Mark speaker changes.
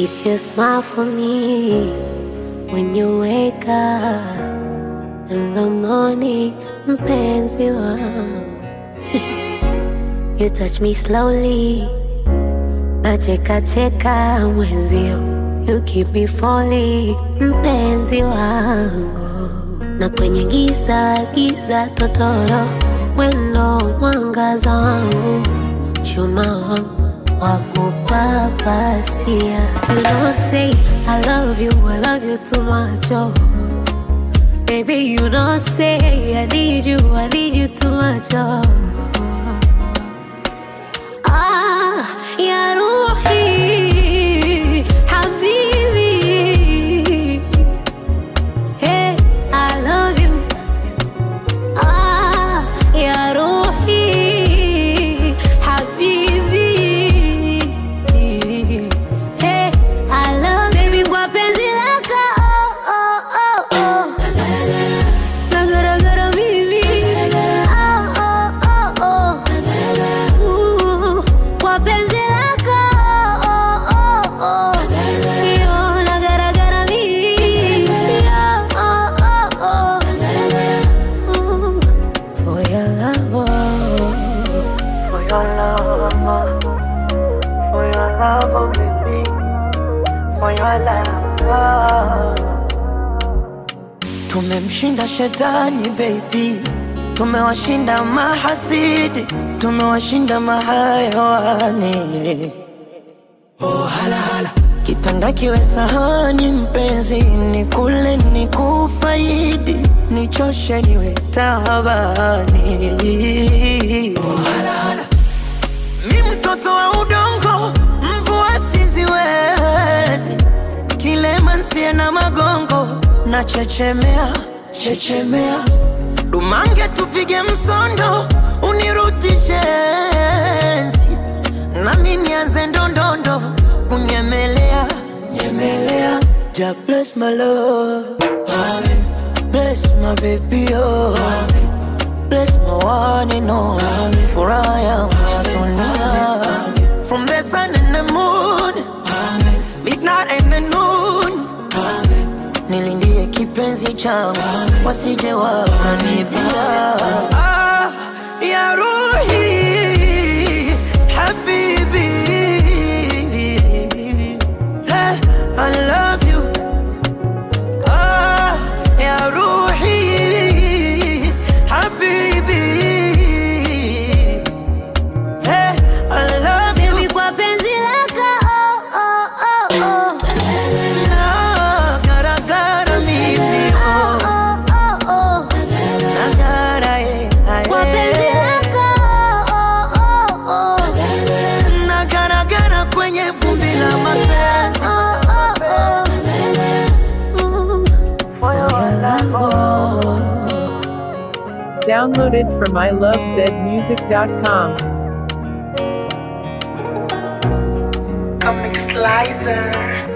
Speaker 1: It's your smile for me when you wake up in the morning, mpenzi wangu. you touch me slowly, nacheka cheka mwenzio. You keep me falling, mpenzi wangu. Na kwenye giza giza totoro, wendo mwangaza wangu, chuma wangu wakupapasia. You don't say I love you, I love you too much, oh. Baby, you don't say I need you, I need you too much, oh. Ah, ya Ruhi, Habibi. Hey, I love you. Ah, ya Ruhi, Habibi. Hey, I love baby kwa penzi lako. Oh, oh, oh, oh. Nagaragara mimi. Oh, oh, oh, oh. Ooh, kwa penzi lako. Oh, oh, oh. Yo, nagaragara mimi. Oh, oh, oh, oh. Ooh, For your love, oh.
Speaker 2: For your love, for your love, oh baby, for your love. Tumemshinda shetani baby, tumewashinda mahasidi, tumewashinda mahayawani. Oh halala, kitanda kiwe sahani mpenzi, ni kule ni kufaidi, nichoshe niwe tabani. Oh halala. Mi mtoto wa udongo, mvua siziwezi, kilema nsie na magongo, na chechemea chechemea, dumange tupige msondo, unirudishe enzi, nami nianze ndondondo, kunyemelea nyemelea. Ja bless my love, Amen. bless my baby oh. Amen. Bless my one and only For I am your dunia From the sun and the moon Midnight and the noon Nilindie kipenzi changu Wasije wakanibia ah, Ya Ruhi Habibi hey, I love you Ah, ya Ruhi, Habibi. Hey, I love you.
Speaker 1: Baby, kwa penzi lako. Oh, oh, oh, oh.
Speaker 2: Na garagara mimi,
Speaker 1: Oh,
Speaker 2: oh.
Speaker 1: oh, oh, oh.
Speaker 2: Na gara, eh, ah,
Speaker 1: Kwa penzi
Speaker 2: eh.
Speaker 1: lako. Oh, oh, oh.
Speaker 2: Na garagara kwenye vumbi la mapenzi.
Speaker 1: Oh, oh, oh. Ooh, For your love.
Speaker 3: Downloaded from ilovezmusic.com.
Speaker 2: Comic Slicer.